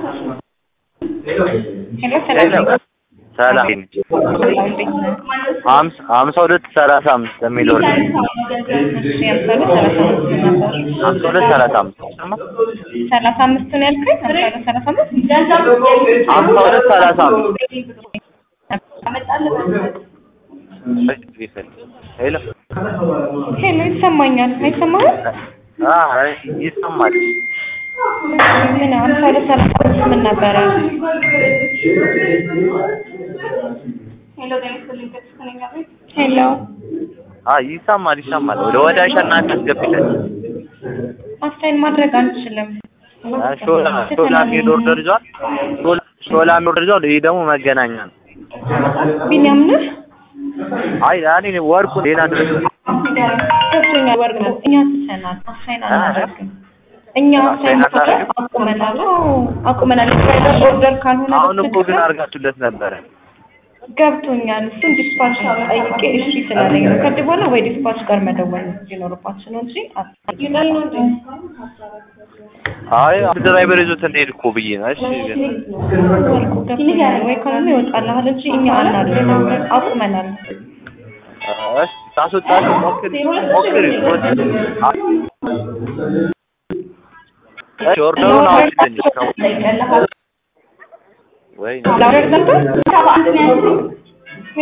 ሄሎ ሰላም ነኝ። ሰላም ሰላም እንዴት ነህ? ሀምሳ ሀምሳ ሁለት ሰላሳ አምስት የሚል ወር እሺ ሀምሳ ሁለት ሰላሳ አምስት ነበር። ሀምሳ ሁለት ሰላሳ አምስት ሰላሳ አምስት ነው ያልከኝ? ሀምሳ ሁለት ሰላሳ አምስት ሀምሳ ሁለት ሰላሳ አምስት ሄሎ ሄሎ ይሰማኛል። አይሰማህም? አይ ይሰማል። ምን ሀምሳ ሁለት ሰላሳ አምስት ምን ነበረ? ሄሎ አይ ይሰማል ይሰማል። ወደ ወደ አሸናፊ አስገብተን አስታይን ማድረግ አንችልም። ሾላ ሾላ የሚሄድ ኦርደር ይዟል። ሾላ ሾላ የሚሄድ ኦርደር ይዟል። ይሄ ደግሞ መገናኛ ነው። ቢኒያም ነህ? አይ እኔ ወርቁ ሌላ ድረስ ገብቶኛል። ወርቅ ነው። እኛ ትተናል። አሳይን አናደርግም። እኛ አሳይን ማድረግ አቁመናል። አዎ አቁመናል። የድራይቨር ኦርደር ካልሆነ አሁን እኮ ግን በስተቀር አድርጋችሁለት ነበረ። ገብቶኛል። እሱን ዲስፓች ጠይቄ እሺ ስላለኝ ነው። ከዚህ በኋላ ወይ ዲስፓች ጋር መደወል ሊኖርባችሁ ነው እንጂ ይላል ነው እንዴ? አይ አንድ ድራይቨር ይዞት እንደሄድ እኮ ብዬ ነው። እሺ ግን ወርቁ ገብቶኛል። ወይ ካልሆነ ይወጣልሃል እንጂ እኛ አናደርግም። አቁመናል። እሺ ታስወጣለህ። ሞክሪ ሞክሪ። እሺ ኦርደሩን አውጪልኝ። ወይ ላውረድ ነበር